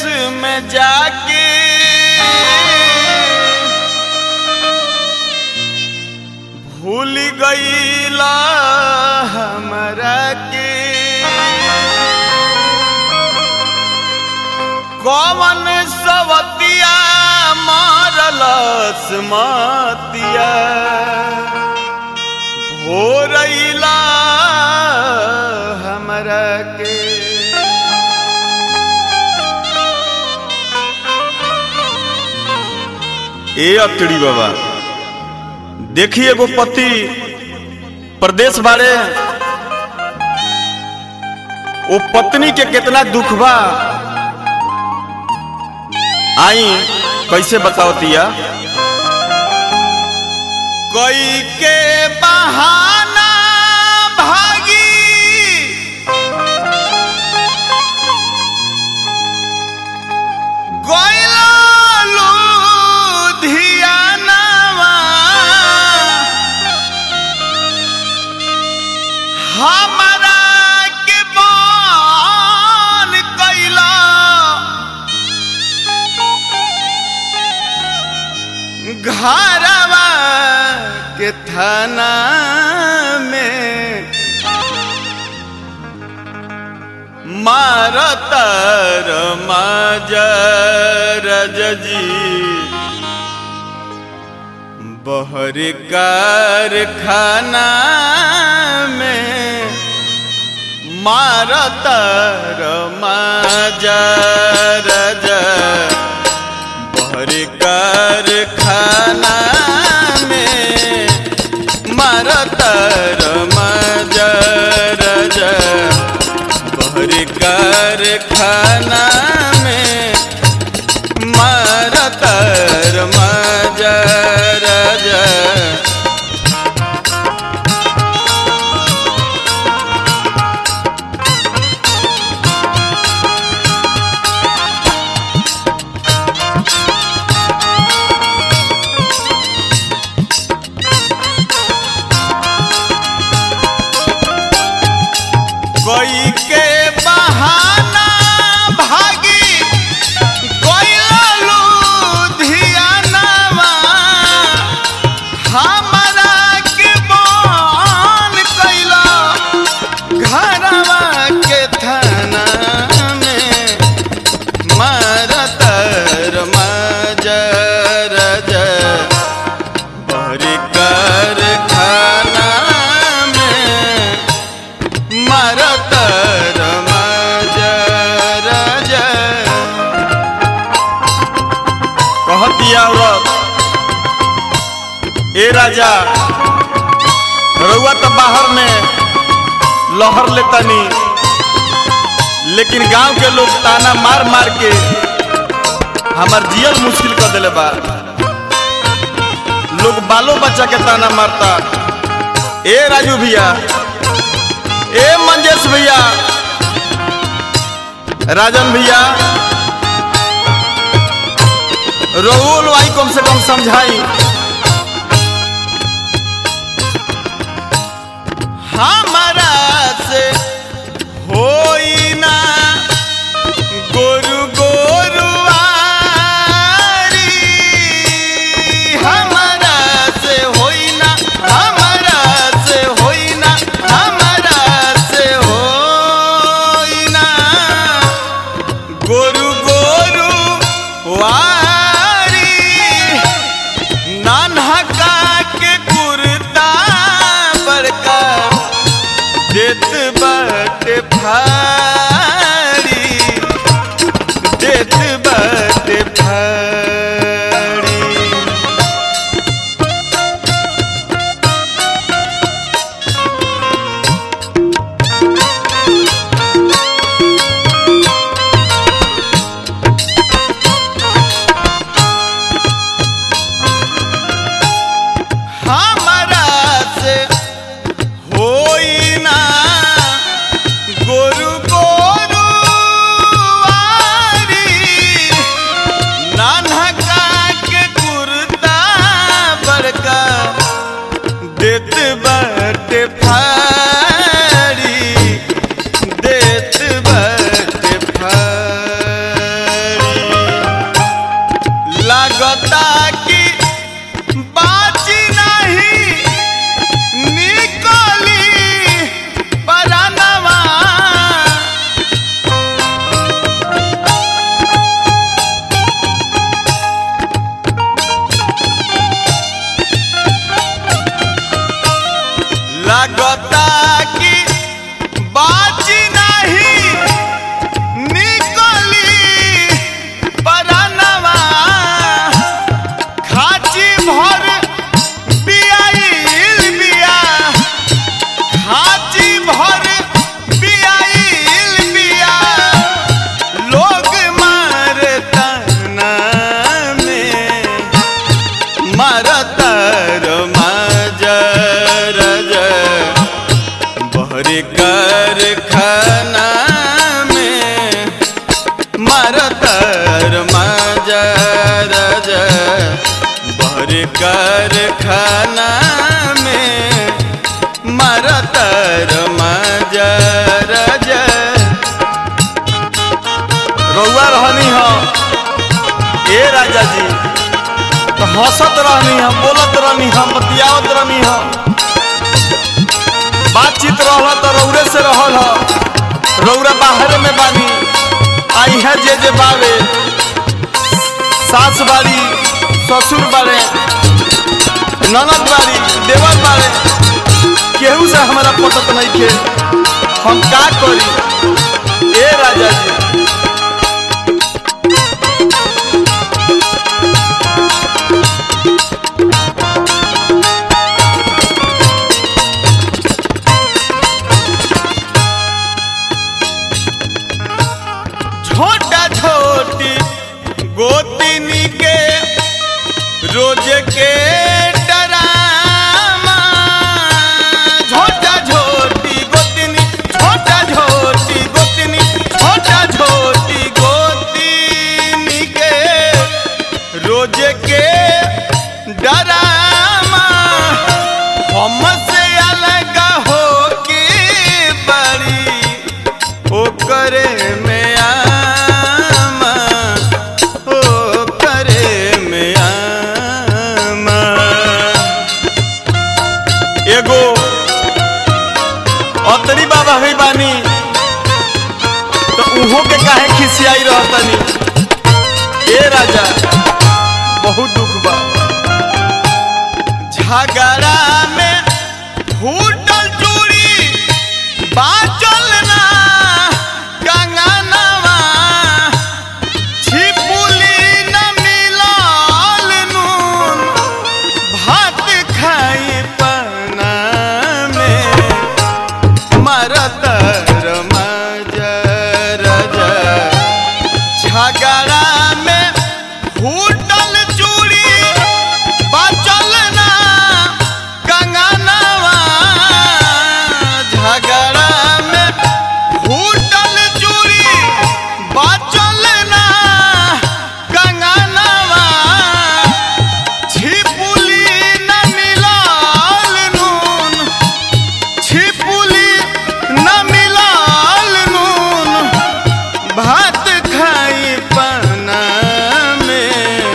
में जाके भूल गईला हमरा के कौन सवतिया मारलस मतिया हो रईला हमरा के ए अतड़ी बाबा देखिए एगो पति प्रदेश बारे वो पत्नी के कितना दुख बा आई कैसे बताओ तिया कोई के बहाना भागी गइला लुधियानावा हमरा के बान कैला घरवा के थाना में मारतर मजर जी बहर कारखाना में मारतर मजर बहर कारखाना में मारतर मजर बहर कारखाना में मारतर मजर कोई के बहाना भागी गइला लुधियानावा हमरा के बान कैला घरवा के थाना में मारतर मजर बहरी कारखाना में मरतर मजर कहतिया औरत ए राजा रउआ तो बाहर में लहर लेतनी लेकिन गांव के लोग ताना मार मार के हमार जियल मुश्किल कर दिले बा लोग बालो बच्चा के ताना मारता ए राजू भैया ए मंजेश भैया राजन भैया रउल भाई कम से कम समझाई हमारा से होई ना गोरु गोरुआरी हमारा से होई ना हमारा से होई ना हमारा से होई ना गोरु गोरु वारी नानहका के कुर्ता बड़का देत बाटे भारी देत बाटे भारी लगता कि बाजी नहीं निकली परानवा लगता कि बाजी नहीं निकली परानवा खाची भर बियाइल बिया खाची भर बियाइल बिया लोग मारता में मरतर मजर बहर कर खाना में मरतर मजर बहर कर खाना में मरतर मजर रउआ रहनी हो ए राजा जी तो हंसत रहनी हम बोलत रहनी हम बतियावत रहनी हम बातचीत रहल तो रौरे से रहल ह रौरा बाहर में बानी आई है जे जे बावे सास बाड़ी ससुर बाड़े ननद बाड़ी देवर बाड़े केहू से हमारा पटत नहीं खे हम का करी ए राजा जी छोटा छोटी गोतिनी के रोज के डरामा छोटा छोटी गोतिनी छोटा छोटी गोतिनी छोटा छोटी गोतिनी के रोज के डरामा हमसे अलग हो के बड़ी ओकरे में आमा ओकरे में आमा एगो अतरी बाबा है बानी तो उहो के काहे खिसियाई रहतनी ए राजा बहुत दुख बा झगड़ा में फूटल चूड़ी बाचल ना कंगनवा छिपुली न मिलल नून भात खाई पना में मरतर मजर झगड़ा में फूटल चूड़ी बचल ना कंगनवा झगड़ा में फूटल चूड़ी बचल ना कंगनवा छिपुली न मिलल नून छिपुली न मिलल नून भात खाई पना में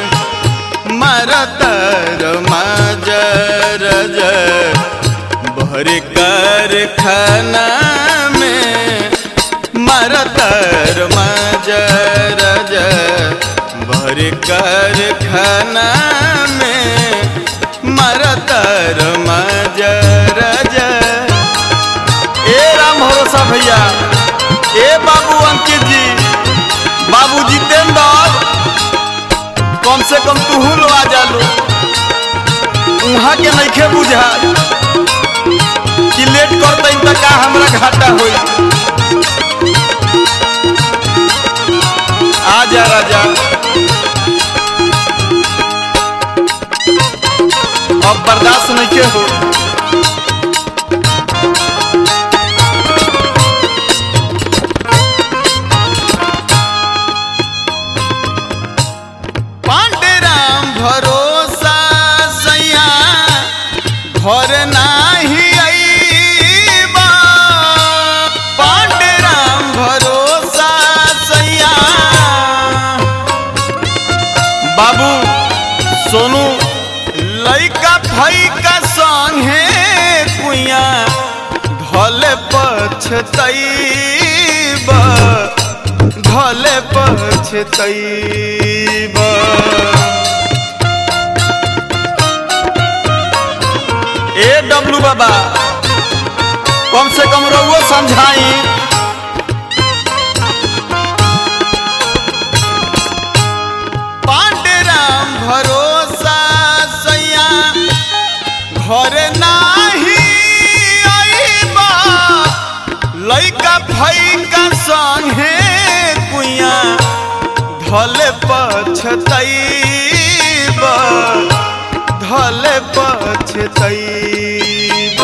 मरतर मजर भर कर खाना में मरतर मजर भर कर खाना में मरतर मजर ए राम भरोसा भैया ए बाबू अंकित जी बाबू जितेंद्र कम से कम तू लो आ जालो उहाँ के नइखे बुझा कि लेट करते त का हमरा घाटा होई आ जा राजा अब बर्दाश्त नइखे हो पांडुराम भरोसा सैया घर नाही अइबा पांडुराम भरोसा सैया बाबू सोनू लइका फैका संगे कुइया धले पछतैब धले पछतैब ए डब्लू बाबा कम से कम रहुओ समझाई पांडुराम भरोसा सैया घर नाही आईबा लइका फैका संगे कुइया धले पछतैब धले पछतैब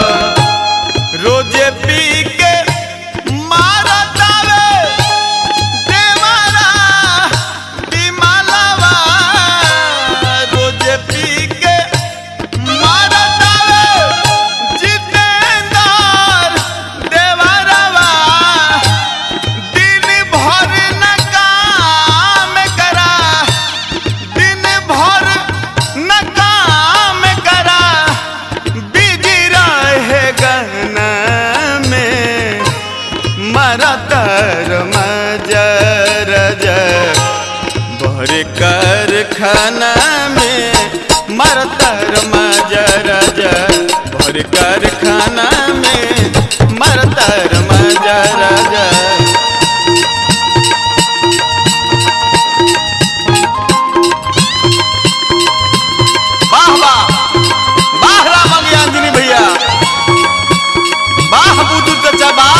रोजे पी के मारतावे देवारा बिमलवा रोजे पी के मारतावे जितेंदर देवरवा दिन भर न काम करा दिन भर न काम करा बिजी रहे गहना में मरतर मजर भर कर खाना में मरतर मजर भर कर खाना में मरतर मजर वाह वाह वाह राम अंजनी भैया वाह बुद्धू चचा वाह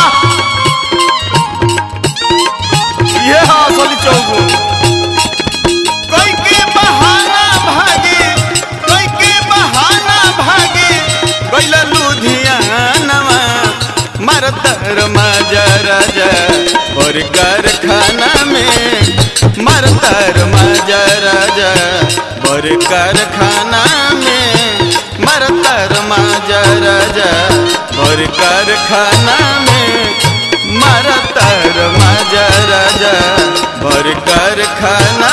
ये हाँ असली चौगु कोई के बहाना भागे कोई के बहाना भागे गैला लुधियानवा मरतर मजर और कारखाना में मरतर मजर और कारखाना में मरतर मजर और कारखाना में मरतर मजर और कारखाना